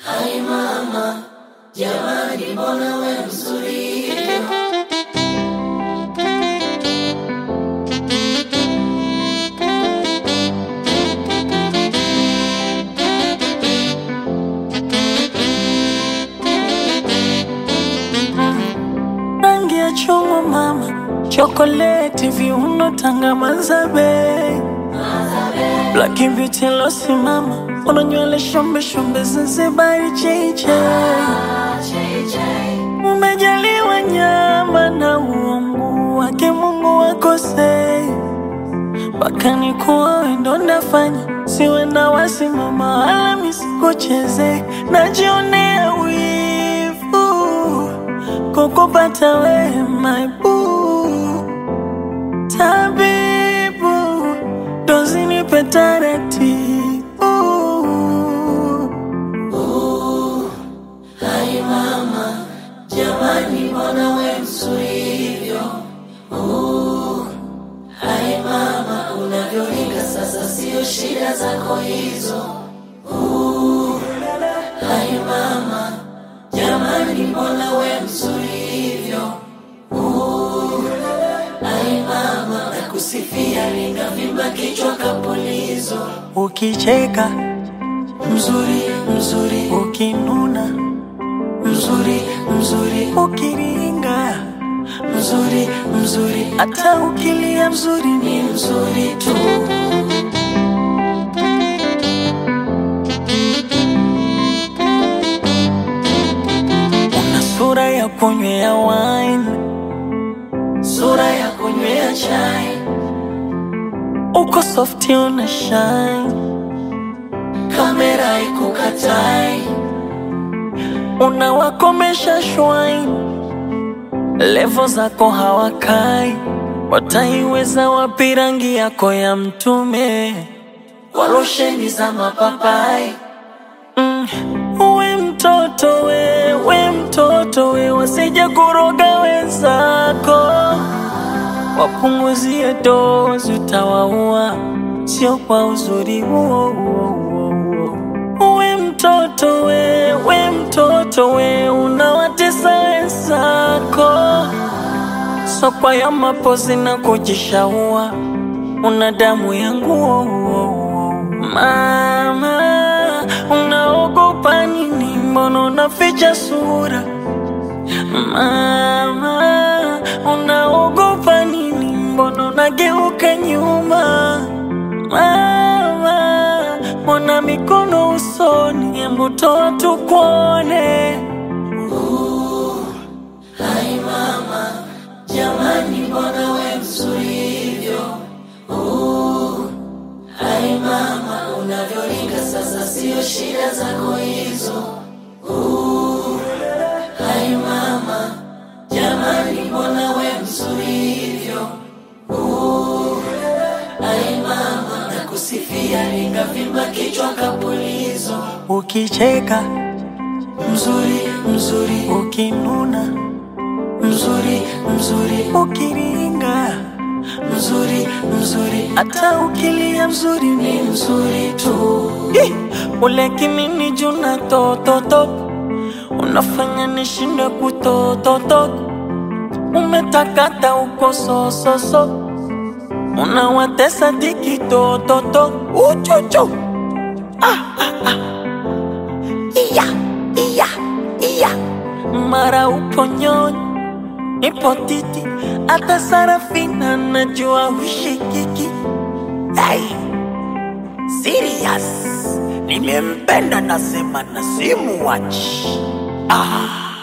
Hai mama, jamani, mbona we mzuri hivyo? rangi ya chungwa mama, chokoleti, viuno, tanga, mazabe, black beauty losi mama, una nywele shombe shombe, Zanzibari cheche, umejaliwa nyama na uungu wake Mungu wakosei mpaka nikuwa wendo ndafanya siwe na wasimama wala misikucheze najionea wivu kukupata we my boo tabibu dozinipe taratibu Hai mama, jamani, mbona we mzuri hivyo? Uh, Hai mama, unavyoringa sasa, sio shida zako hizo. Uh, Hai mama, jamani, mbona we mzuri hivyo? Uh, Hai mama, nakusifia, ninavimba kichwa kapulizo. ukicheka Mzuri, mzuri, ukinuna mzuri, mzuri, ukiringa mzuri, mzuri, hata ukilia mzuri ni ni mzuri tu. una sura ya kunywea wine Sura ya kunywea chai, uko softi una shine kamera ikukatai, unawakomesha shwine levo zako hawakai wataiweza wapi rangi yako ya mtume kwa losheni za mapapai. mm. we mtoto we we mtoto we wasije kuroga wenzako wapunguzie dozi utawaua sio kwa uzuri huo huo huo huo. we mtoto we we mtoto we unawatesa wenzako sokwa ya mapozi na kujishaua una damu ya nguo mama unaogopa nini mbona unaficha sura mama unaogopa nini mbona unageuka nyuma mama mbona mikono usoni hebu toa tukuone Hai mama, jamani, mbona we mzuri hivyo? Uh, Hai mama, unavyoringa sasa, sio shida zako hizo. Uh, Hai mama, jamani, mbona we mzuri hivyo? Uh, Hai mama, nakusifia, ningavimba kichwa kapulizo. ukicheka Mzuri, mzuri, ukinuna mzuri, mzuri, ukiringa mzuri, mzuri, hata ukilia mzuri ni ni mzuri tu. Ih, ule kimini juna tototo unafanya nishinde kutototo umetakata uko sososo unawatesa diki tototo uchuchu ah, ah, ah. iya iya iya mara upo nyonyi ipo titi hata sarafina najua hushikiki hey. Serious. Nimempenda nasema na simuwachi. Ah.